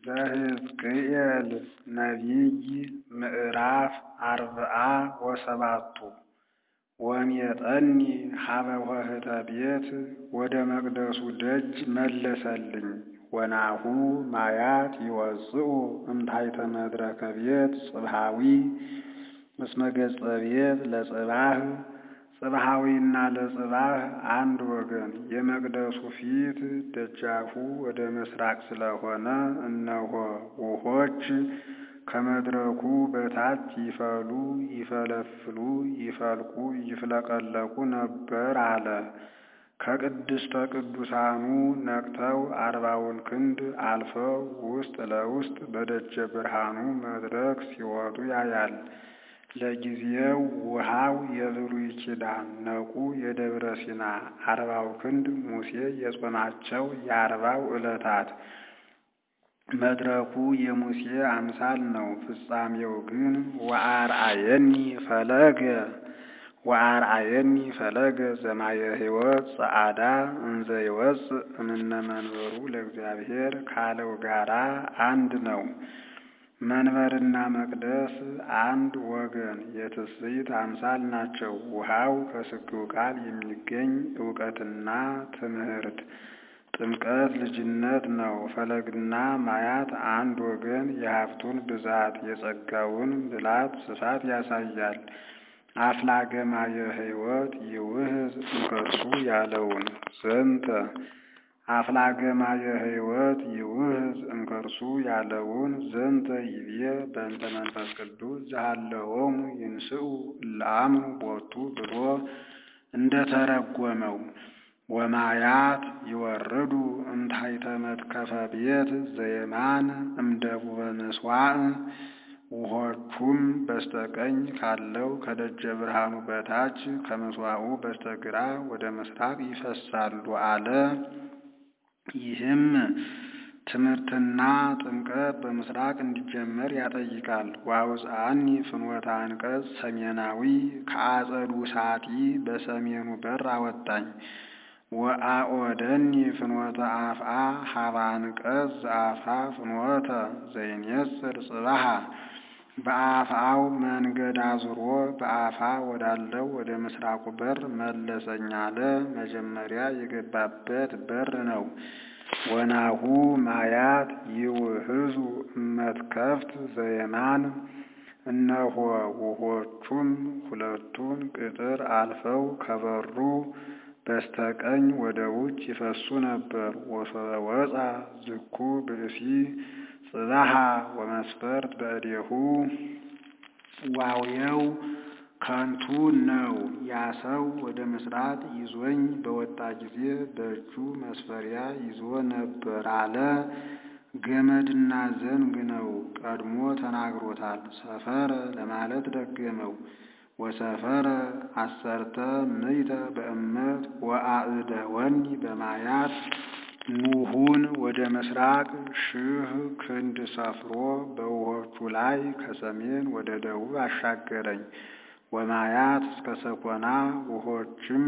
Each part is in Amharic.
ዘሕዝቅኤል ነቢይ ምዕራፍ አርብዓ ወሰባቱ ወሜጠኒ ሀበ ኆኅተ ቤት ወደ መቅደሱ ደጅ መለሰልኝ ወናሁ ማያት ይወፅኡ እምታሕተ መድረከ ቤት ጽብሐዊ እስመ ገጸ ቤት ለጽባህ ጽብሐዊና ለጽባህ አንድ ወገን የመቅደሱ ፊት ደጃፉ ወደ ምሥራቅ ስለሆነ እነሆ ውኆች ከመድረኩ በታች ይፈሉ ይፈለፍሉ ይፈልቁ ይፍለቀለቁ ነበር አለ። ከቅድስተ ቅዱሳኑ ነቅተው አርባውን ክንድ አልፈው ውስጥ ለውስጥ በደጀ ብርሃኑ መድረክ ሲወጡ ያያል። ለጊዜው ውሃው የብሉይ ኪዳን ነቁ የደብረ ሲና አርባው ክንድ ሙሴ የጾማቸው የአርባው ዕለታት መድረኩ የሙሴ አምሳል ነው። ፍጻሜው ግን ወአርአየኒ ፈለገ ወአርአየኒ ፈለገ ዘማየ ሕይወት ጸዓዳ እንዘ ይወፅእ እምነ መንበሩ ለእግዚአብሔር ካለው ጋራ አንድ ነው። መንበርና መቅደስ አንድ ወገን የትስብእት አምሳል ናቸው። ውሃው ከስግው ቃል የሚገኝ እውቀትና ትምህርት ጥምቀት ልጅነት ነው። ፈለግና ማያት አንድ ወገን የሀብቱን ብዛት የጸጋውን ምላት ስፋት ያሳያል። አፍላገ ማየ ሕይወት ይውህዝ እምከርሱ ያለውን ዘንተ አፍላገ ማየ ሕይወት ይውህዝ እምከርሱ ያለውን ዘንተ ይቤ በእንተ መንፈስ ቅዱስ ዘሃለዎሙ ይንስኡ እለአምኑ ቦቱ ብሎ እንደተረጎመው ወማያት ይወርዱ እምታሕተ መትከፈ ቤት ዘየማን እምደቡበ ምሥዋዕ ውኆቹም በስተቀኝ ካለው ከደጀ ብርሃኑ በታች ከምሥዋዑ በስተግራ ወደ ምሥራቅ ይፈሳሉ አለ። ይህም ትምህርትና ጥምቀት በምሥራቅ እንዲጀመር ያጠይቃል። ወአውፅአኒ ፍኖተ አንቀጽ ሰሜናዊ ከአጸዱ ሳጢ በሰሜኑ በር አወጣኝ። ወአኦደኒ ፍኖተ አፍአ ሀበ አንቀጽ ዘአፍአ ፍኖተ ዘይኔጽር ጽባሃ በአፍአው መንገድ አዙሮ በአፋ ወዳለው ወደ ምስራቁ በር መለሰኝ አለ። መጀመሪያ የገባበት በር ነው። ወናሁ ማያት ይውህዙ እመትከፍት ዘየማን እነሆ ውኆቹም ሁለቱን ቅጥር አልፈው ከበሩ በስተቀኝ ወደ ውጭ ይፈሱ ነበር። ወሶበ ወፃ ዝኩ ብእሲ ጽባሃ ወመስፈርት በእዴሁ ዋውየው ከንቱ ነው። ያ ሰው ወደ ምስራቅ ይዞኝ በወጣ ጊዜ በእጁ መስፈሪያ ይዞ ነበር አለ። ገመድና ዘንግ ነው። ቀድሞ ተናግሮታል። ሰፈረ ለማለት ደገመው። ወሰፈረ አሰርተ ምይተ በእመት ወአእደወኒ በማያት ኑሁን ወደ ምስራቅ ሺህ ክንድ ሰፍሮ በውኆቹ ላይ ከሰሜን ወደ ደቡብ አሻገረኝ። ወማያት እስከ ሰኮና ውኆችም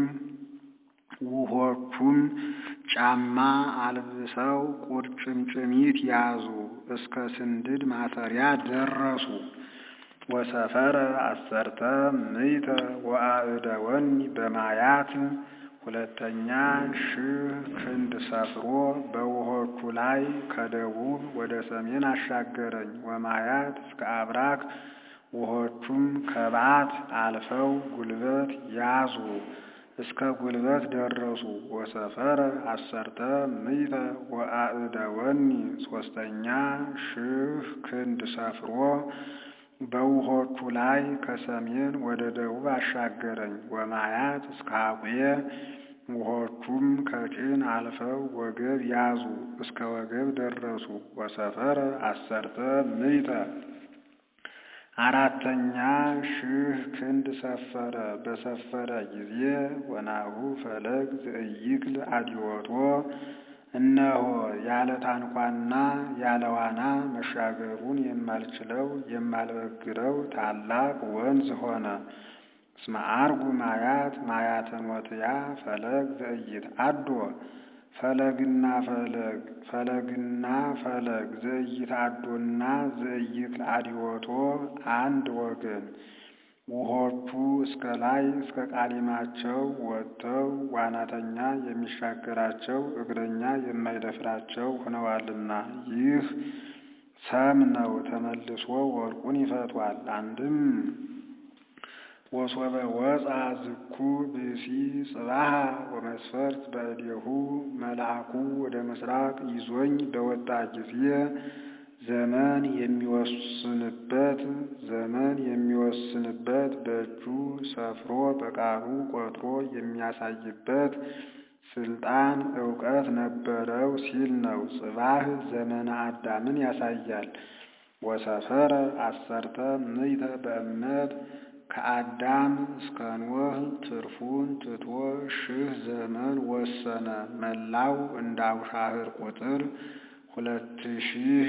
ውኆቹም ጫማ አልብሰው ቁርጭምጭሚት ያዙ እስከ ስንድድ ማሰሪያ ደረሱ። ወሰፈረ አሰርተ ምይተ ወአእደወኒ በማያት ሁለተኛ ሺህ ክንድ ሰፍሮ በውኆቹ ላይ ከደቡብ ወደ ሰሜን አሻገረኝ። ወማያት እስከ አብራክ ውኆቹም ከባት አልፈው ጉልበት ያዙ እስከ ጉልበት ደረሱ። ወሰፈረ አሰርተ ምይተ ወአእደወኒ ሶስተኛ ሺህ ክንድ ሰፍሮ በውኆቹ ላይ ከሰሜን ወደ ደቡብ አሻገረኝ። ወማያት እስከ ሐቁየ ውኆቹም ከጭን አልፈው ወገብ ያዙ እስከ ወገብ ደረሱ። ወሰፈረ አሰርተ ምይተ አራተኛ ሺህ ክንድ ሰፈረ። በሰፈረ ጊዜ ወናሁ ፈለግ ዘእይክል አዲወቶ እነሆ ያለ ታንኳና ያለ ዋና መሻገሩን የማልችለው የማልበግረው ታላቅ ወንዝ ሆነ። እስመ አርጉ ማያት ማያተ ኖትያ ፈለግ ዘእይት አዶ ፈለግና ፈለግ ፈለግና ፈለግ ዘኢይትአዶና ዘኢይትአድዮቶ አንድ ወገን ውሆቹ እስከ ላይ እስከ ቃሊማቸው ወጥተው ዋናተኛ የሚሻገራቸው እግረኛ የማይደፍራቸው ሆነዋልና ይህ ሰም ነው። ተመልሶ ወርቁን ይፈቷል። አንድም ወሶበ ወፃ ዝኩ ብእሲ ጽባሃ ወመስፈርት በእዴሁ መልአኩ ወደ ምስራቅ ይዞኝ በወጣ ጊዜ ዘመን የሚወስንበት ዘመን የሚወስንበት በእጁ ሰፍሮ በቃሉ ቆጥሮ የሚያሳይበት ስልጣን እውቀት ነበረው ሲል ነው። ጽባህ ዘመነ አዳምን ያሳያል። ወሰፈረ አሰርተ ምዕተ በእምነት ከአዳም እስከ ኖህ ትርፉን ትቶ ሺህ ዘመን ወሰነ። መላው እንደ አውሻህር ቁጥር ሁለት ሺህ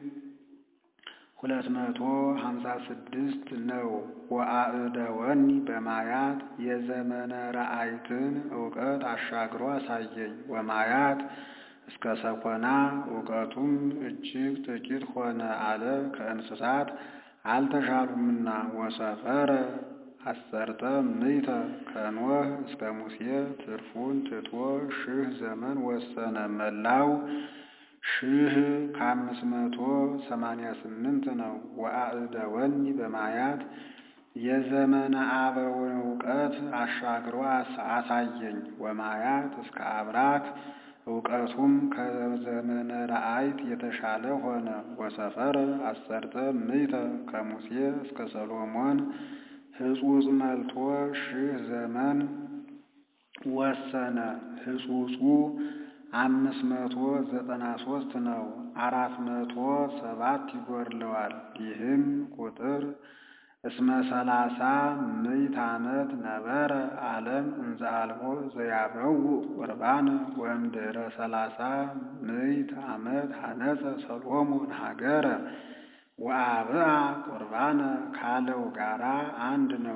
ሁለት መቶ ሀምሳ ስድስት ነው። ወአእደወኒ በማያት የዘመነ ረአይትን እውቀት አሻግሮ አሳየኝ። ወማያት እስከ ሰኮና እውቀቱም እጅግ ጥቂት ሆነ አለ ከእንስሳት አልተሻሉምና። ወሰፈረ አሰርተ ምዕተ ከኖህ እስከ ሙሴ ትርፉን ትቶ ሺህ ዘመን ወሰነ። መላው ሺህ ከአምስት መቶ ሰማንያ ስምንት ነው። ወአእደወኒ በማያት የዘመነ አበውን እውቀት አሻግሮ አሳየኝ። ወማያት እስከ አብራክ እውቀቱም ከዘመነ ረአይት የተሻለ ሆነ። ወሰፈረ አሰርተ ምዕተ ከሙሴ እስከ ሰሎሞን ሕጹጽ መልቶ ሺህ ዘመን ወሰነ። ሕጹጹ አምስት መቶ ዘጠና ሶስት ነው። አራት መቶ ሰባት ይጎድለዋል። ይህም ቁጥር እስመ ሰላሳ ምዕት ዓመት ነበረ ዓለም እንዘ አልቦ ዘያበው ቁርባን ወእምድኅረ ሰላሳ ምዕት ዓመት ሐነጸ ሰሎሞን ሀገረ ወአብአ ቁርባነ ካለው ጋራ አንድ ነው።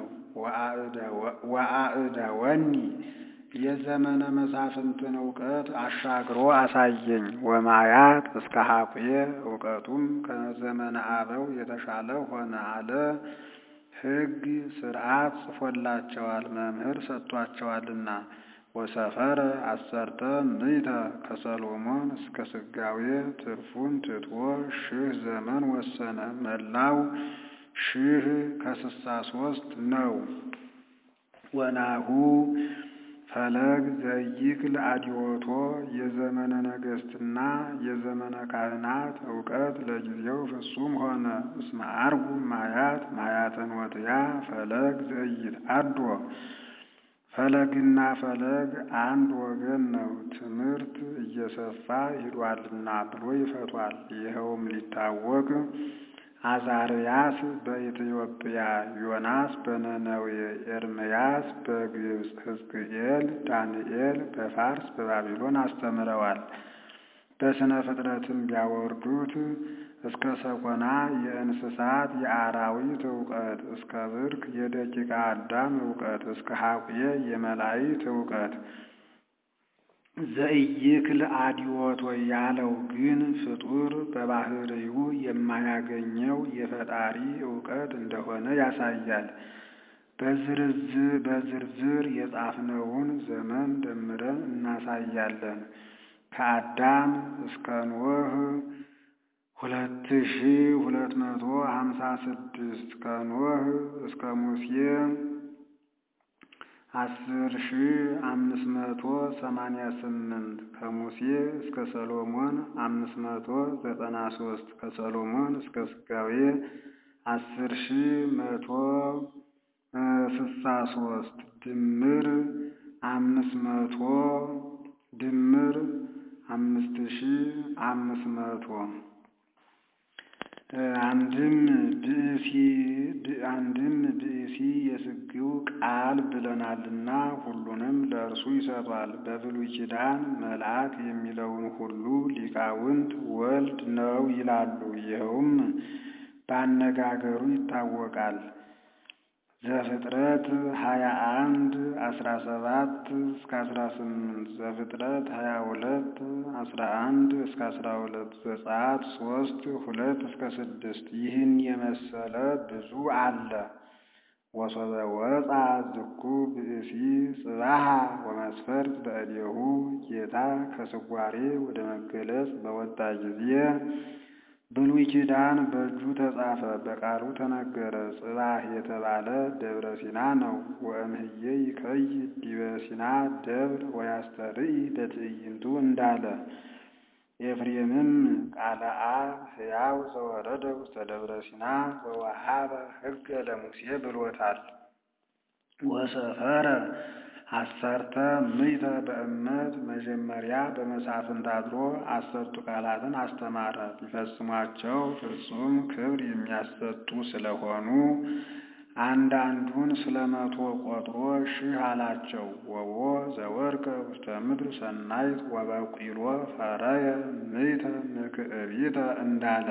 ወአእደወኒ የዘመነ መሳፍንትን እውቀት አሻግሮ አሳየኝ። ወማያት እስከ ሀቁየ እውቀቱም ከዘመነ አበው የተሻለ ሆነ አለ። ሕግ ስርዓት ጽፎላቸዋል መምህር ሰጥቷቸዋልና። ወሰፈረ አሰርተ ምዕተ ከሰሎሞን እስከ ስጋዌ ትርፉን ትቶ ሺህ ዘመን ወሰነ። መላው ሺህ ከስሳ ሶስት ነው። ወናሁ ፈለግ ዘይክል አድዮቶ የዘመነ ነገሥትና የዘመነ ካህናት እውቀት ለጊዜው ፍጹም ሆነ። እስመ አርጉ ማያት ማያተን ወትያ ፈለግ ዘይትአዶ ፈለግና ፈለግ አንድ ወገን ነው። ትምህርት እየሰፋ ሂዷልና ብሎ ይፈቷል። ይኸውም ሊታወቅ አዛርያስ በኢትዮጵያ፣ ዮናስ በነነዌ፣ ኤርምያስ በግብፅ፣ ሕዝቅኤል፣ ዳንኤል በፋርስ በባቢሎን አስተምረዋል። በስነ ፍጥረትም ቢያወርዱት እስከ ሰኮና የእንስሳት የአራዊት እውቀት፣ እስከ ብርክ የደቂቀ አዳም እውቀት፣ እስከ ሀቁየ የመላእክት እውቀት ዘኢይክል አድዮቶ ያለው ግን ፍጡር በባህርዩ የማያገኘው የፈጣሪ እውቀት እንደሆነ ያሳያል። በዝርዝር የጻፍነውን ዘመን ደምረን እናሳያለን። ከአዳም እስከ ኖህ ሁለት ሺ ሁለት መቶ ሀምሳ ስድስት ከኖህ እስከ ሙሴ አስር ሺ አምስት መቶ ሰማንያ ስምንት ከሙሴ እስከ ሰሎሞን አምስት መቶ ዘጠና ሶስት ከሰሎሞን እስከ ስጋዌ አስር ሺ መቶ ስሳ ሶስት ድምር አምስት መቶ ድምር አምስት ሺ አምስት መቶ አንድም ብእሲ አንድም ብእሲ የስግው ቃል ብለናልና ሁሉንም ለእርሱ ይሰጧል። በብሉይ ኪዳን መልአክ የሚለውን ሁሉ ሊቃውንት ወልድ ነው ይላሉ። ይኸውም በአነጋገሩ ይታወቃል። ዘፍጥረት ሀያ አንድ አስራ ሰባት እስከ አስራ ስምንት ዘፍጥረት ሀያ ሁለት አስራ አንድ እስከ አስራ ሁለት ዘጸአት ሶስት ሁለት እስከ ስድስት ይህን የመሰለ ብዙ አለ። ወሶበ ወፃ ዝኩ ብእሲ ጽባሃ ወመስፈርት በእዴሁ ጌታ ከስጓሬ ወደ መገለጽ በወጣ ጊዜ ብሉይ ኪዳን በእጁ ተጻፈ፣ በቃሉ ተነገረ። ጽባህ የተባለ ደብረ ሲና ነው። ወእምህዬ ይከይ ዲበ ሲና ደብር ወያስተርኢ በትዕይንቱ እንዳለ ኤፍሬምም ቃለ አብ ሕያው ዘወረደ ውስተ ደብረ ሲና ወወሃበ ሕገ ለሙሴ ብሎታል። ወሰፈረ አሰርተ ምዕተ በእመት መጀመሪያ በመሳፍንት አድሮ አሰርቱ ቃላትን አስተማረ። ቢፈጽሟቸው ፍጹም ክብር የሚያሰጡ ስለሆኑ አንዳንዱን ስለ መቶ ቆጥሮ ሺህ አላቸው። ወቦ ዘወርቀ ውስተ ምድር ሰናይት ወበቂሎ ፈረየ ምዕተ ምክዕቢተ እንዳለ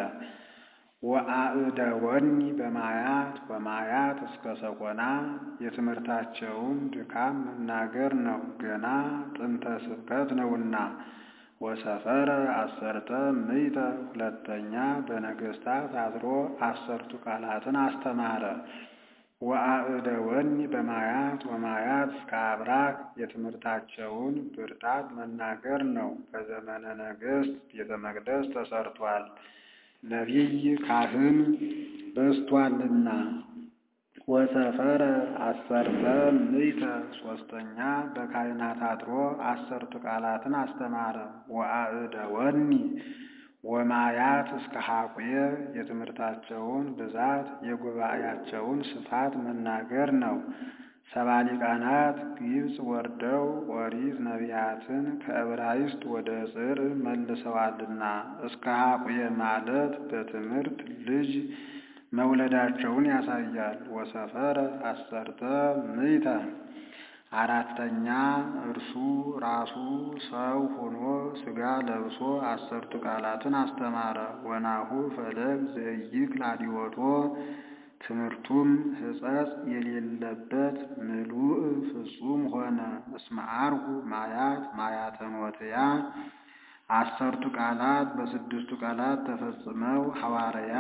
ወአእደወኒ በማያት በማያት እስከ ሰኮና የትምህርታቸውን ድካም መናገር ነው፣ ገና ጥንተ ስብከት ነውና። ወሰፈረ አሰርተ ምዕተ ሁለተኛ በነገሥታት አድሮ አሰርቱ ቃላትን አስተማረ። ወአእደወኒ በማያት ወማያት እስከ አብራክ የትምህርታቸውን ብርታት መናገር ነው። በዘመነ ነገሥት ቤተ መቅደስ ተሰርቷል፣ ነቢይ ካህን በዝቷልና። ወሰፈረ አሰርተ ምዕተ ሶስተኛ በካህናት አድሮ አሰርቱ ቃላትን አስተማረ። ወአእደወኒ ወማያት እስከ ሐቁየ የትምህርታቸውን ብዛት የጉባኤያቸውን ስፋት መናገር ነው። ሰባ ሊቃናት ግብፅ ወርደው ኦሪት ነቢያትን ከዕብራይስጥ ወደ ጽር መልሰዋልና እስከ ሐቁየ ማለት በትምህርት ልጅ መውለዳቸውን ያሳያል። ወሰፈረ አሰርተ ምዕተ አራተኛ እርሱ ራሱ ሰው ሆኖ ሥጋ ለብሶ አሰርቱ ቃላትን አስተማረ። ወናሁ ፈለግ ዘኢይክል አዲወቶ ትምህርቱም ሕጸጽ የሌለበት ምሉእ ፍጹም ሆነ። እስመ ዐርጉ ማያት ማያተ ኖትያ አሰርቱ ቃላት በስድስቱ ቃላት ተፈጽመው ሐዋርያ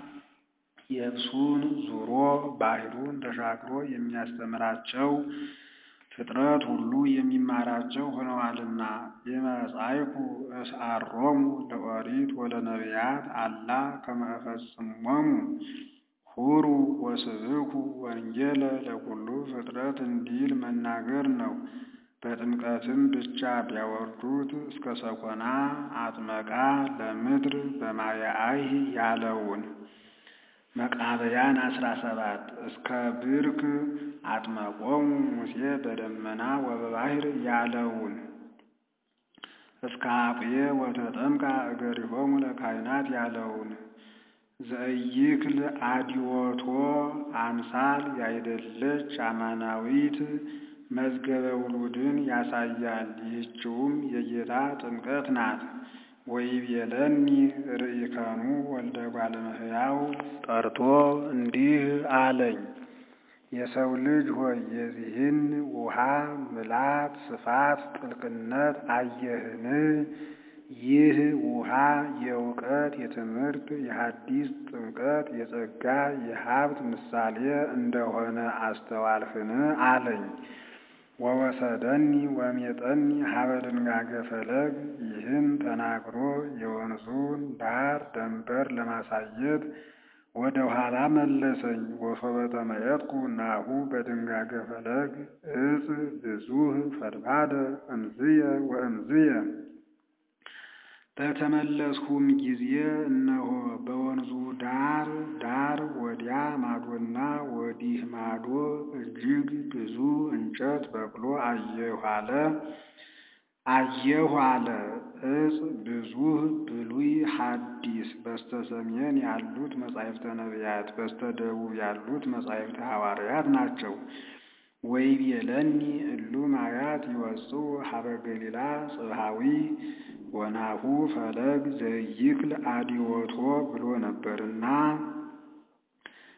የብሱን ዙሮ ባህሩን ተሻግሮ የሚያስተምራቸው ፍጥረት ሁሉ የሚማራቸው ሆነዋልና። የመጻይኩ እስአሮሙ ለኦሪት ወለነቢያት አላ ከመ እፈጽሞሙ ሁሩ ወስብኩ ወንጌለ ለኩሉ ፍጥረት እንዲል መናገር ነው። በጥምቀትም ብቻ ቢያወርዱት እስከ ሰኮና አጥመቃ ለምድር በማያአይህ ያለውን መቃብያን አስራ ሰባት እስከ ብርክ አጥመቆሙ ሙሴ በደመና ወበባሕር ያለውን እስከ አቁየ ወተጠምቃ እገሪሆሙ ለካህናት ያለውን ዘኢይክል አዲወቶ አምሳል ያይደለች አማናዊት መዝገበ ውሉድን ያሳያል። ይህችውም የጌታ ጥምቀት ናት። ወይቤለኒ ርኢከኑ ወልደ እጓለ እመሕያው ጠርቶ እንዲህ አለኝ፣ የሰው ልጅ ሆይ የዚህን ውሃ ምላት፣ ስፋት፣ ጥልቅነት አየህን? ይህ ውሃ የእውቀት የትምህርት የሐዲስ ጥምቀት የጸጋ የሀብት ምሳሌ እንደሆነ አስተዋልህን? አለኝ። ወወሰደኒ ወሜጠኒ ሀበ ድንጋጌ ፈለግ ይህን ተናግሮ የወንዙን ዳር ደንበር ለማሳየት ወደ ኋላ መለሰኝ። ወሶበ ተመየጥኩ ናሁ በድንጋጌ ፈለግ እጽ ብዙህ ፈድባደ እምዝየ ወእምዝየ በተመለስሁም ጊዜ እነሆ በወንዙ ዳር ዳር ወዲያ ማዶና ወዲህ ማዶ እጅግ ብዙ እንጨት በቅሎ አየሁ አለ አየሁ አለ። እጽ ብዙህ ብሉይ ሐዲስ በስተ ሰሜን ያሉት መጻሕፍተ ነቢያት፣ በስተ ደቡብ ያሉት መጻሕፍተ ሐዋርያት ናቸው። ወይቤለኒ እሉ ማያት ይወጽኡ ሀበ ገሊላ ጽብሃዊ ወናሁ ፈለግ ዘይክል አዲወቶ ብሎ ነበርና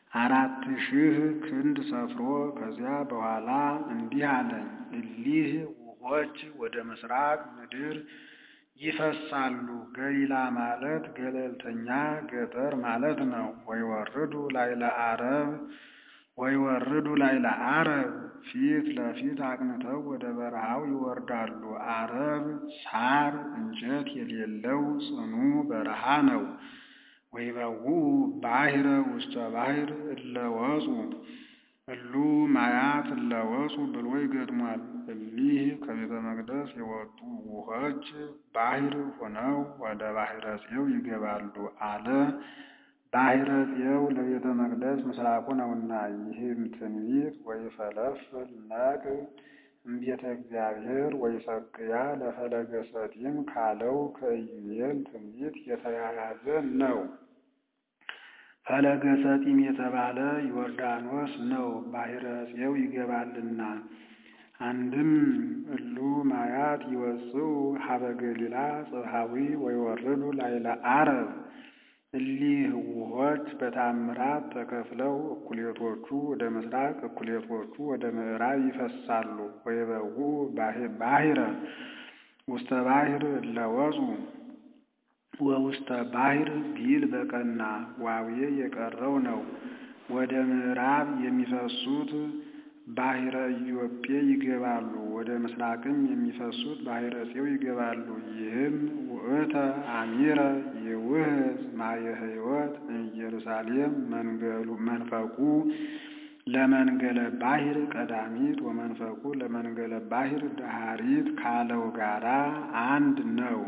አራት ሺህ ክንድ ሰፍሮ ከዚያ በኋላ እንዲህ አለኝ፣ እሊህ ውኆች ወደ ምስራቅ ምድር ይፈሳሉ። ገሊላ ማለት ገለልተኛ ገጠር ማለት ነው። ወይወርዱ ላይለ አረብ ወይወርዱ ላይለ አረብ ፊት ለፊት አቅንተው ወደ በረሃው ይወርዳሉ። አረብ ሳር እንጨት የሌለው ጽኑ በረሃ ነው። ወይበውኡ ባሕረ ውስተ ባሕር እለወጹ እሉ ማያት እለወጹ ብሎ ይገጥሟል። እሊህ ከቤተ መቅደስ የወጡ ውኆች ባሕር ሆነው ወደ ባሕረ ጽዮው ይገባሉ አለ። ባሕረ ጽዮው ለቤተ መቅደስ ምስራቁ ነውና። ይህም ትንቢት ወይፈለፍል ነቅ እምቤተ እግዚአብሔር ወይሰቅያ ለፈለገ ሰጢም ካለው ከኢዩኤል ትንቢት የተያያዘ ነው። ፈለገ ሰጢም የተባለ ዮርዳኖስ ነው፣ ባሕረ ጽዮው ይገባልና። አንድም እሉ ማያት ይወጽኡ ሀበ ገሊላ ጽብሐዊ ወይወርዱ ላይለ አረብ እሊህ ውኆች በታምራት ተከፍለው እኩሌቶቹ ወደ ምስራቅ እኩሌቶቹ ወደ ምዕራብ ይፈሳሉ። ወይበውኡ ባሕረ ውስተ ባሕር እለወጹ ወውስተ ባሕር ቢል በቀና ዋዌ የቀረው ነው። ወደ ምዕራብ የሚፈሱት ባሕረ ኢዮጴ ይገባሉ። ወደ ምስራቅም የሚፈሱት ባሕረ ጽዮው ይገባሉ። ይህም ውእተ አሚረ ይውህዝ ማየ ሕይወት ኢየሩሳሌም መንፈቁ ለመንገለ ባሕር ቀዳሚት ወመንፈቁ ለመንገለ ባሕር ዳሃሪት ካለው ጋራ አንድ ነው።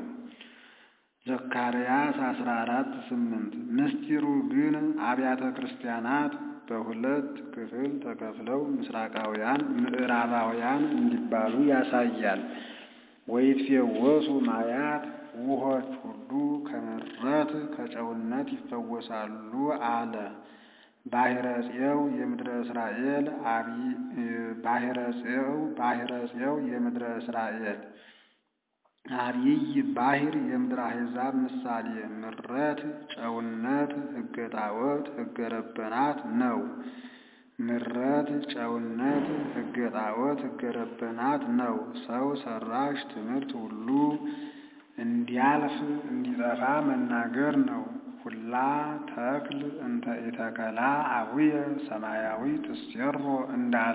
ዘካርያስ አስራ አራት ስምንት ምስጢሩ ግን አብያተ ክርስቲያናት በሁለት ክፍል ተከፍለው ምስራቃውያን ምዕራባውያን እንዲባሉ ያሳያል። ወይትፌወሱ ማያት ውኆች ሁሉ ከምረት ከጨውነት ይፈወሳሉ አለ። ባሕረ ጽዮው የምድረ እስራኤል ባሕረ ጽዮው ባሕረ ጽዮው የምድረ እስራኤል አብይ ባሕር የምድረ አሕዛብ ምሳሌ ምረት ጨውነት ሕገ ጣዖት ሕገ ረበናት ነው። ምረት ጨውነት ሕገ ጣዖት ሕገ ረበናት ነው። ሰው ሰራሽ ትምህርት ሁሉ እንዲያልፍ እንዲጠፋ መናገር ነው። ሁላ ተክል እንተ ኢተከላ አቡየ ሰማያዊ ትሴሮ እንዳለ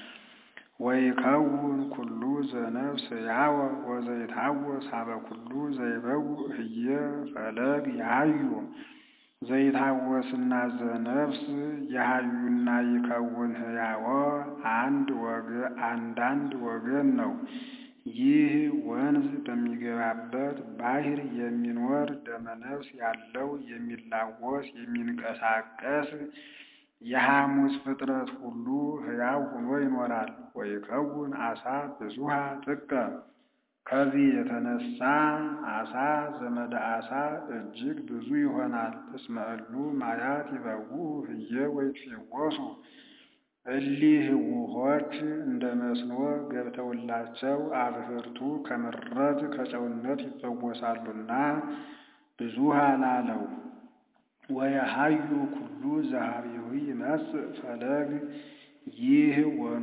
ወይከውን ኩሉ ዘነፍስ ያወ ወዘይታወስ ሀበ ኩሉ ዘይበው ህየ ፈለግ ያዩ ዘይታወስና ዘነፍስ የሀዩና ይከውን ህያወ አንድ ወገን አንዳንድ ወገን ነው። ይህ ወንዝ በሚገባበት ባሕር የሚኖር ደመነፍስ ያለው የሚላወስ የሚንቀሳቀስ የሐሙስ ፍጥረት ሁሉ ሕያው ሆኖ ይኖራል። ወይከውን አሳ ብዙሃ ጥቀ ከዚህ የተነሳ አሳ ዘመደ አሳ እጅግ ብዙ ይሆናል። እስመ እሉ ማያት ይበውኡ ህየ ወይትፌወሱ እሊህ ውኆች እንደ መስኖ ገብተውላቸው አብህርቱ ከምረት ከጨውነት ይፈወሳሉና ብዙሃ ላለው ወየሀዩ ኩሉ ዘኀቤሁ ይመጽእ ፈለግ ይህ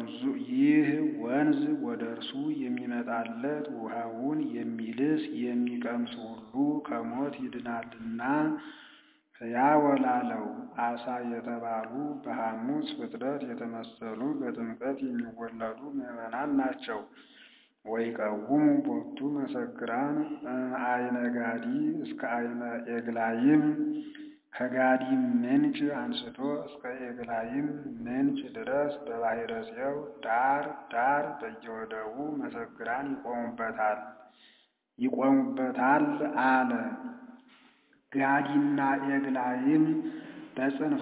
ወንዝ ወደ እርሱ የሚመጣለት ውሃውን የሚልስ የሚቀምስ ሁሉ ከሞት ይድናልና ሕያው ላለው አሳ የተባሉ በሐሙስ ፍጥረት የተመሰሉ በጥምቀት የሚወለዱ ምዕመናን ናቸው። ወይቀውሙ ቦቱ መሰክራን አይነ ጋዲ እስከ አይነ ኤግላይም ከጋዲም ምንጭ አንስቶ እስከ ኤግላይም ምንጭ ድረስ በባሕረ ጽዮው ዳር ዳር በየወደቡ መሰክራን ይቆሙበታል ይቆሙበታል አለ። ጋዲና ኤግላይም በጽንፈ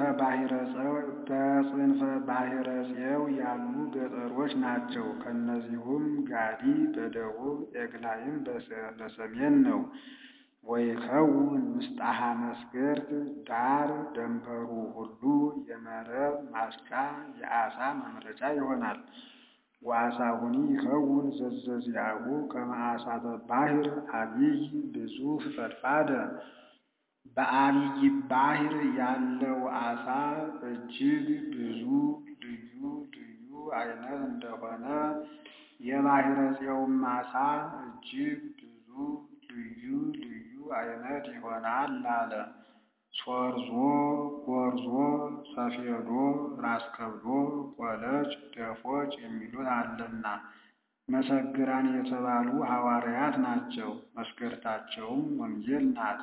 ባሕረ ጽዮው ያሉ ገጠሮች ናቸው። ከእነዚሁም ጋዲ በደቡብ ኤግላይም በሰሜን ነው። ወይከውን ምስጣሃ መስገርት ዳር ደንበሩ ሁሉ የመረብ ማስጫ የዓሣ ማምረጫ ይሆናል። ወዓሣሁኒ ይከውን ዘዘዚአሁ ከመ ዓሣተ ባሕር አቢይ ብዙ ፈድፋደ በአብይ ባሕር ያለው ዓሣ እጅግ ብዙ ልዩ ልዩ ዓይነት እንደሆነ የባሕረ ጽዮን ዓሣ እጅግ ብዙ ልዩ ልዩ ዓይነት ይሆናል አለ። ሶርዞ፣ ጎርዞ፣ ሰፌዶ፣ ራስከብዶ፣ ቆለጭ፣ ደፎጭ የሚሉት አለና መሰግራን የተባሉ ሐዋርያት ናቸው። መስገርታቸውም ወንጌል ናት።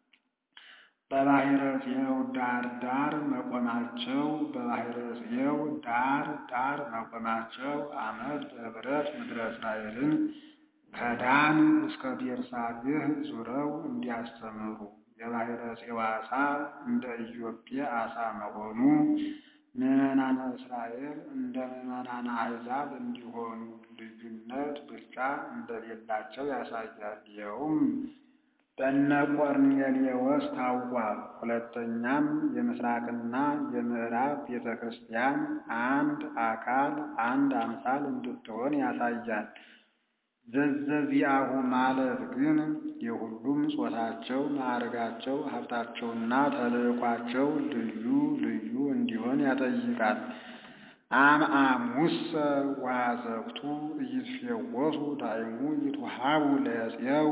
በባሕረ ጽዮን ዳር ዳር መቆማቸው በባሕረ ጽዮን ዳር ዳር መቆማቸው ዓመት በኅብረት ምድረ እስራኤልን ከዳን እስከ ቤርሳቤህ ዙረው እንዲያስተምሩ የባሕረ ጽዮን ዓሣ እንደ ኢዮጴ ዓሣ መሆኑ ምዕመናነ እስራኤል እንደ ምዕመናነ አሕዛብ እንዲሆኑ ልዩነት ብልጫ እንደሌላቸው ያሳያል። ይኸውም በእነ ቆርኔሌዎስ ታውቋል። ሁለተኛም የምስራቅና የምዕራብ ቤተ ክርስቲያን አንድ አካል አንድ አምሳል እንድትሆን ያሳያል። ዘዘዚአሁ ማለት ግን የሁሉም ጾታቸው፣ ማዕረጋቸው፣ ሀብታቸውና ተልእኳቸው ልዩ ልዩ እንዲሆን ያጠይቃል። አምአሙሰ ወአዘቅቱ ኢይትፌወሱ ዳይሙ ይትወሃቡ ለዕፄው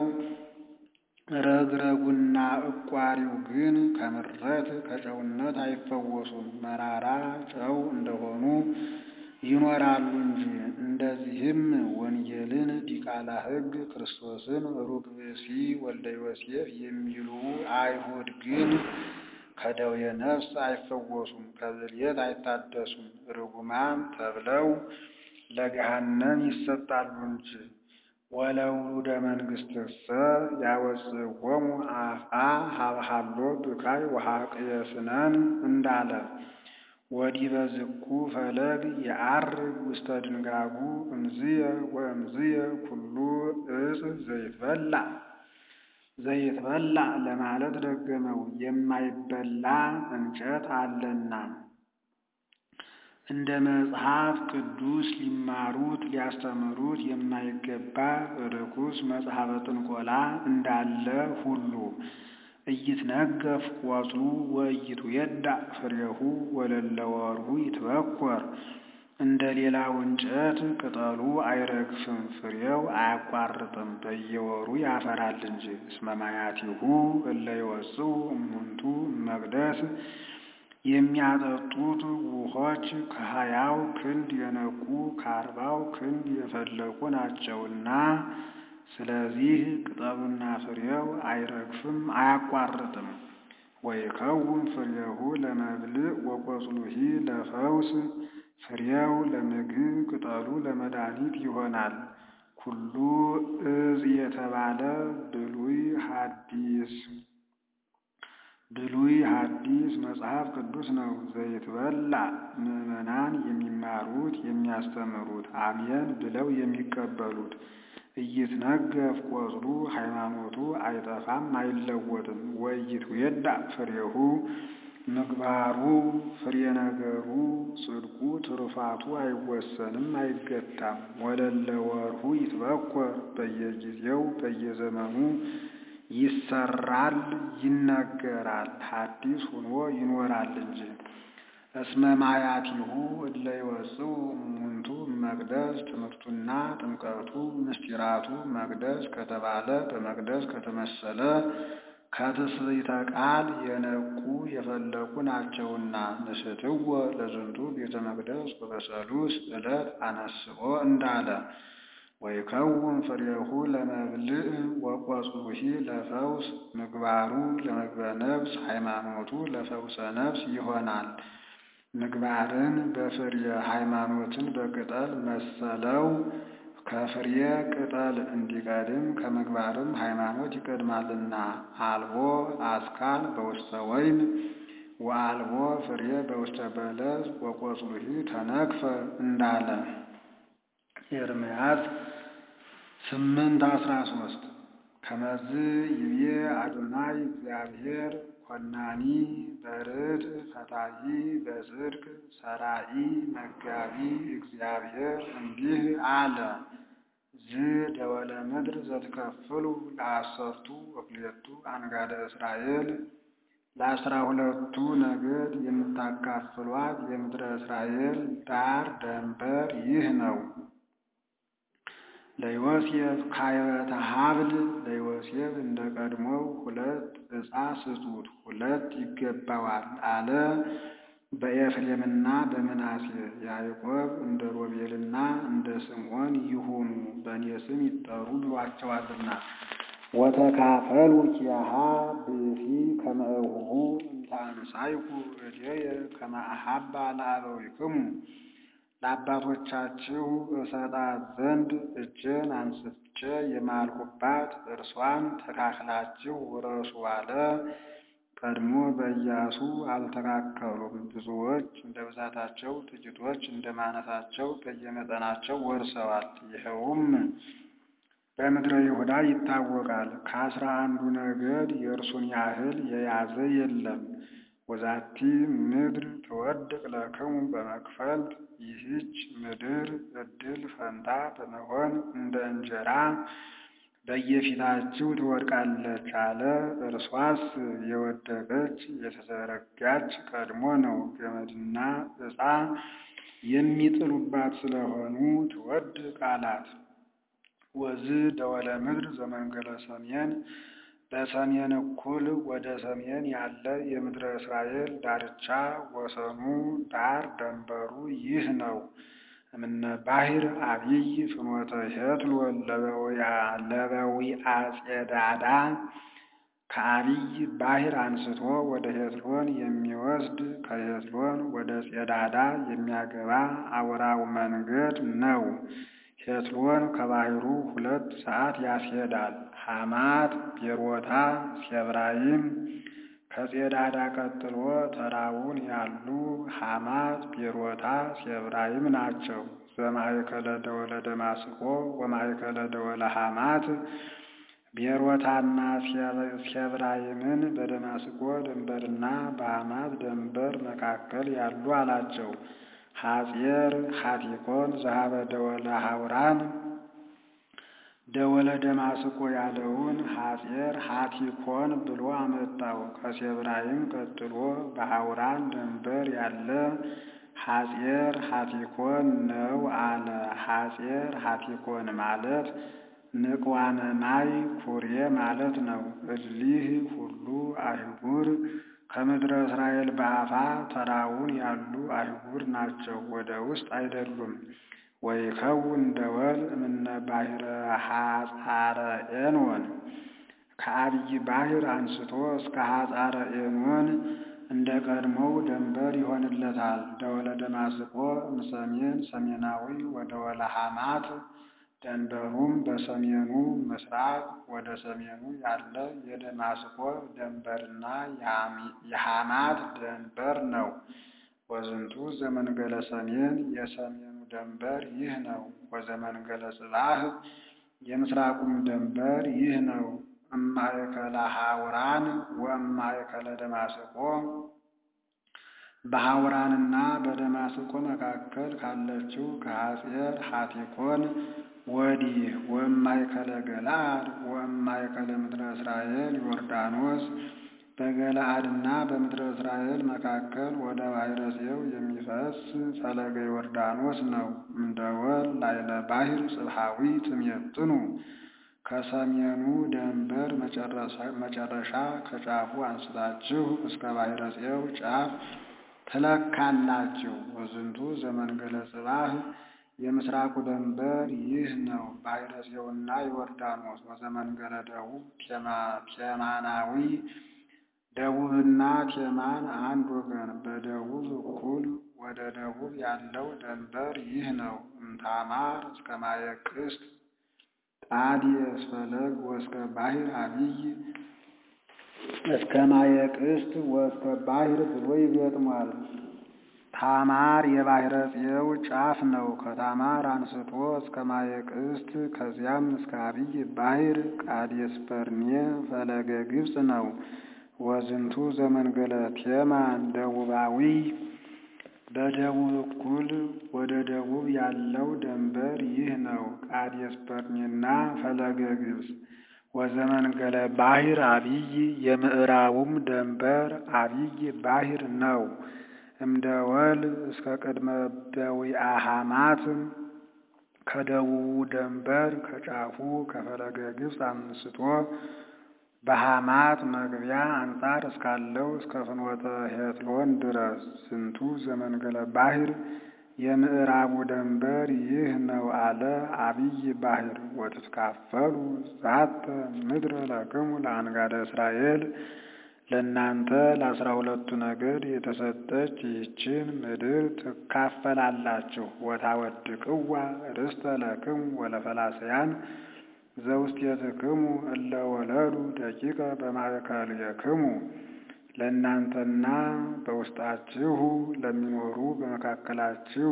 ረግረጉና እቋሪው ግን ከምረት ከጨውነት አይፈወሱም፣ መራራ ጨው እንደሆኑ ይኖራሉ እንጂ። እንደዚህም ወንጌልን ዲቃላ ሕግ ክርስቶስን ሩቅ ብእሲ ወልደ ዮሴፍ የሚሉ አይሁድ ግን ከደዌ ነፍስ አይፈወሱም፣ ከብልየት አይታደሱም፣ ርጉማን ተብለው ለገሃነም ይሰጣሉ እንጂ። ወለውሉደ መንግሥትሰ ያወጽእዎሙ አፍአ ሀብሃሎ ብካይ ወሐቅየ ስነን እንዳለ ወዲበ ዝኩ ፈለግ የዐርግ ውስተ ድንጋጉ እምዝየ ወእምዝየ ኩሉ ዕፅ ዘይትበላዕ ዘይትበላዕ ለማለት ደገመው። የማይበላ እንጨት አለና እንደ መጽሐፍ ቅዱስ ሊማሩት ሊያስተምሩት የማይገባ ርኩስ መጽሐፈ ጥንቆላ እንዳለ ሁሉ ኢይትነገፍ ቆጽሉ ወኢይትዌዳእ ፍሬሁ ወለለ ወርሁ ይትበኰር። እንደ ሌላው እንጨት ቅጠሉ አይረግፍም፣ ፍሬው አያቋርጥም፣ በየወሩ ያፈራል እንጂ። እስመ ማያቲሁ እለ ይወጽኡ እሙንቱ እመቅደስ የሚያጠጡት ውኆች ከሀያው ክንድ የነቁ ከአርባው ክንድ የፈለቁ ናቸውና ስለዚህ ቅጠሉና ፍሬው አይረግፍም አያቋርጥም። ወይከውን ፍሬሁ ለመብልዕ ወቆጽሉሂ ለፈውስ ፍሬው ለምግብ ቅጠሉ ለመድኃኒት ይሆናል። ኩሉ ዕፅ የተባለ ብሉይ ሐዲስ ብሉይ ሐዲስ መጽሐፍ ቅዱስ ነው። ዘይትበላዕ ምዕመናን የሚማሩት የሚያስተምሩት አሜን ብለው የሚቀበሉት ኢይትነገፍ ቆጽሉ ሃይማኖቱ አይጠፋም አይለወጥም። ወኢይትዌዳእ ፍሬሁ ምግባሩ ፍሬ ነገሩ ጽድቁ ትሩፋቱ አይወሰንም አይገታም። ወለለ ወርሁ ይትበኰር በየጊዜው በየዘመኑ ይሰራል ይነገራል፣ ሐዲስ ሆኖ ይኖራል እንጂ። እስመ ማያቲሁ እለ ይወጽኡ እሙንቱ መቅደስ ትምህርቱና ጥምቀቱ ምስጢራቱ መቅደስ ከተባለ በመቅደስ ከተመሰለ ከትስብእተ ቃል የነቁ የፈለቁ ናቸውና ንስትዎ ለዝንቱ ቤተ መቅደስ ወበሰሉስ ዕለት አነስኦ እንዳለ ወይከውን ፍሬሁ ለመብልዕ ወቆጽሉሂ ለፈውስ ምግባሩ ለመግበ ነፍስ ሃይማኖቱ ለፈውሰ ነፍስ ይሆናል። ምግባርን በፍሬ ሃይማኖትን በቅጠል መሰለው። ከፍሬ ቅጠል እንዲቀድም ከምግባርም ሃይማኖት ይቀድማልና። አልቦ አስካል በውስተ ወይን ወአልቦ ፍሬ በውስተ በለስ ወቆጽሉሂ ተነክፈ እንዳለ ኤርምያስ ስምንት አስራ ሶስት ከመዝ ይቤ አዶናይ እግዚአብሔር ኮናኒ በርድ ፈታሒ በጽድቅ ሰራኢ መጋቢ እግዚአብሔር እንዲህ አለ። ዝ ደወለ ምድር ዘትከፍሉ ለአሰርቱ ወክልኤቱ አንጋደ እስራኤል ለአስራ ሁለቱ ነገድ የምታካፍሏት የምድረ እስራኤል ዳር ደንበር ይህ ነው። ለዮሴፍ ካይበተ ሀብል ለዮሴፍ እንደ ቀድሞው ሁለት ዕፃ ስጡት፣ ሁለት ይገባዋል አለ። በኤፍሬምና በምናሴ ያዕቆብ እንደ ሮቤልና እንደ ስምዖን ይሁኑ በእኔ ስም ይጠሩ ብሏቸዋልና። ወተካፈሉ ኪያሃ ብእሲ ከመ እቡሁ እንተ አንሣእኩ እዴየ ከመ አሐባ ለአበዊክሙ ለአባቶቻችሁ እሰጣት ዘንድ እጄን አንስቼ የማልሁባት እርሷን ተካፍላችሁ ውረሱ አለ። ቀድሞ በኢያሱ አልተካከሉም። ብዙዎች እንደ ብዛታቸው፣ ጥቂቶች እንደ ማነሳቸው በየመጠናቸው ወርሰዋል። ይኸውም በምድረ ይሁዳ ይታወቃል። ከአስራ አንዱ ነገድ የእርሱን ያህል የያዘ የለም። ወዛቲ ምድር ትወድቅ ለክሙ በመክፈልት ይህች ምድር ዕድል ፈንታ በመሆን እንደ እንጀራ በየፊታችሁ ትወድቃለች አለ። እርሷስ የወደቀች የተዘረጋች ቀድሞ ነው። ገመድና ዕፃ የሚጥሉባት ስለሆኑ ትወድቅ አላት። ወዝ ደወለ ምድር ዘመንገለ ሰሜን በሰሜን እኩል ወደ ሰሜን ያለ የምድረ እስራኤል ዳርቻ ወሰኑ ዳር ደንበሩ ይህ ነው። እምነ ባሕር አብይ ፍኖተ ሄትሎን ለበዊአ ጼዳዳ ከአብይ ባሕር አንስቶ ወደ ሄትሎን የሚወስድ ከሄትሎን ወደ ጼዳዳ የሚያገባ አውራው መንገድ ነው። ሄትሎን ከባሕሩ ሁለት ሰዓት ያስሄዳል። ሐማት፣ ቤሮታ፣ ሴብራይም ከጼዳዳ ቀጥሎ ተራውን ያሉ ሐማት፣ ቤሮታ፣ ሴብራይም ናቸው። ዘማእከለ ደወለ ደማስቆ ወማእከለ ደወለ ሐማት ቤሮታና ሴብራይምን በደማስቆ ድንበርና በሐማት ድንበር መካከል ያሉ አላቸው። ሐጼር ሐቲኮን ዘሀበ ደወለ ሐውራን ደወለ ደማስቆ ያለውን ሐጼር ሐቲኮን ብሎ አመጣው። ከሴብራይም ቀጥሎ በሐውራን ድንበር ያለ ሐጼር ሐቲኮን ነው አለ። ሐጼር ሐቲኮን ማለት ንቅዋነ ማይ ኩሬ ማለት ነው። እሊህ ሁሉ አህጉር ከምድረ እስራኤል በአፋ ተራውን ያሉ አህጉር ናቸው፣ ወደ ውስጥ አይደሉም። ወይከውን ደወል እምነ ባሕረ ሐጻረ ኤኖን ከአብይ ባሕር አንስቶ እስከ ሐጻረ ኤኖን እንደ ቀድሞው ደንበር ይሆንለታል። ደወለ ደማስቆ እምሰሜን ሰሜናዊ ወደወለ ሐማት ደንበሩም በሰሜኑ ምስራቅ ወደ ሰሜኑ ያለ የደማስቆ ደንበርና የሐማት ደንበር ነው። ወዝንቱ ዘመንገለ ሰሜን የሰሜኑ ደንበር ይህ ነው። ወዘመንገለ ጽባህ የምስራቁም ደንበር ይህ ነው። እማእከለ ሐውራን ወእማእከለ ደማስቆ በሐውራንና በደማስቆ መካከል ካለችው ከሐጼር ሐቲኮን ወዲህ ወእማእከለ ገለአድ ወእማእከለ ምድረ እስራኤል ዮርዳኖስ በገለአድና በምድረ እስራኤል መካከል ወደ ባሕረ ጽዮው የሚፈስ ፈለገ ዮርዳኖስ ነው። እምደወል ላይለ ባሕር ጽብሐዊ ትሜጥኑ ከሰሜኑ ደንበር መጨረሻ ከጫፉ አንስታችሁ እስከ ባሕረ ጽዮው ጫፍ ትለካላችሁ። ወዝንቱ ዘመንገለ ጽባህ የምስራቁ ደንበር ይህ ነው። ባሕረ ጽዮውና ዮርዳኖስ ወዘመንገለ ደቡብ ቴማናዊ ደቡብና ቴማን አንድ ወገን በደቡብ እኩል ወደ ደቡብ ያለው ደንበር ይህ ነው። እምታማር እስከ ማየ ቅስት ጣዴስ ፈለግ ወእስከ ባሕር አብይ እስከ ማየ ቅስት ወእስከ ባሕር ብሎ ይገጥሟል። ታማር የባሕረ ጽዮው ጫፍ ነው። ከታማር አንስቶ እስከ ማየ ቅስት ከዚያም እስከ አብይ ባሕር ቃዴስ በርኔ ፈለገ ግብፅ ነው። ወዝንቱ ዘመንገለ ቴማን ደቡባዊ በደቡብ እኩል ወደ ደቡብ ያለው ደንበር ይህ ነው። ቃዴስ በርኔና ፈለገ ግብፅ ወዘመንገለ ባሕር አብይ የምዕራቡም ደንበር አብይ ባሕር ነው። እምደ ወል እስከ ቅድመ በዊአ ሐማት ከደቡቡ ደንበር ከጫፉ ከፈለገ ግብፅ አንስቶ በሐማት መግቢያ አንጻር እስካለው እስከ ፍኖተ ሄትሎን ድረስ ዝንቱ ዘመንገለ ባሕር የምዕራቡ ደንበር ይህ ነው አለ። አብይ ባሕር ወትትካፈሉ ዛተ ምድረ ለክሙ ለአንጋደ እስራኤል ለእናንተ ለአስራ ሁለቱ ነገድ የተሰጠች ይህችን ምድር ትካፈላላችሁ። ወታወድቅዋ ርስተ ለክሙ ወለፈላስያን ዘውስቴትክሙ እለ ወለዱ ደቂቀ በማእከልክሙ ለእናንተና በውስጣችሁ ለሚኖሩ በመካከላችሁ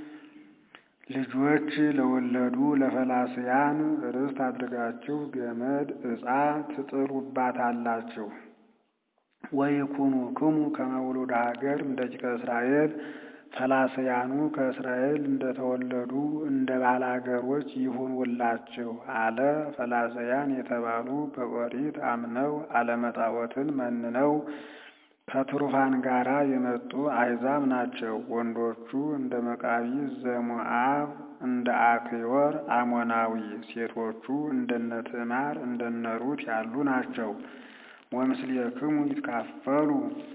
ልጆች ለወለዱ ለፈላስያን ርስት አድርጋችሁ ገመድ ዕፃ ትጥሉባታላችሁ። ወይኩኑ ክሙ ከመ ውሉደ ሀገር እምደቂቀ እስራኤል ፈላስያኑ ከእስራኤል እንደተወለዱ እንደ ባላገሮች ይሁኑላችሁ አለ። ፈላስያን የተባሉ በኦሪት አምነው አለመጣዖትን መንነው ከትሩፋን ጋራ የመጡ አሕዛብ ናቸው። ወንዶቹ እንደ መቃቢ ዘሞአብ እንደ አክዮር አሞናዊ፣ ሴቶቹ እንደነ ትዕማር እንደነ ሩት ያሉ ናቸው። ወምስሌክሙ ይትካፈሉ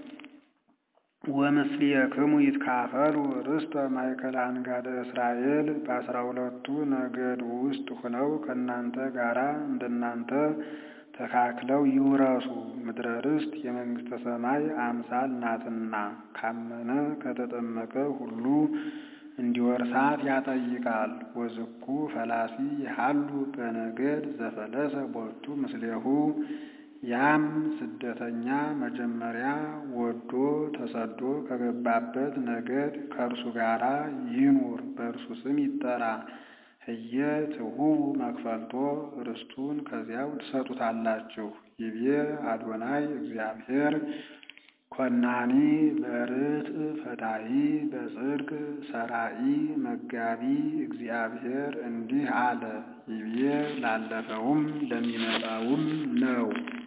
ወምስሌክሙ ይትካፈሉ ርስተ ማእከለ አንጋደ እስራኤል በአስራ ሁለቱ ነገድ ውስጥ ሆነው ከእናንተ ጋራ እንደናንተ ተካክለው ይውረሱ። ምድረ ርስት የመንግሥተ ሰማይ አምሳል ናትና ካመነ ከተጠመቀ ሁሉ እንዲወርሳት ያጠይቃል። ወዝኩ ፈላሲ ይሃሉ በነገድ ዘፈለሰ ቦቱ ምስሌሁ ያም ስደተኛ መጀመሪያ ወዶ ተሰዶ ከገባበት ነገድ ከእርሱ ጋራ ይኑር፣ በእርሱ ስም ይጠራ። ህየ ትሁቡ መክፈልቶ ርስቱን ከዚያው ትሰጡታላችሁ። ይቤ አዶናይ እግዚአብሔር ኮናኒ በርትዕ ፈታሒ በጽድቅ ሰራኢ መጋቢ እግዚአብሔር እንዲህ አለ። ይቤ ላለፈውም ለሚመጣውም ነው።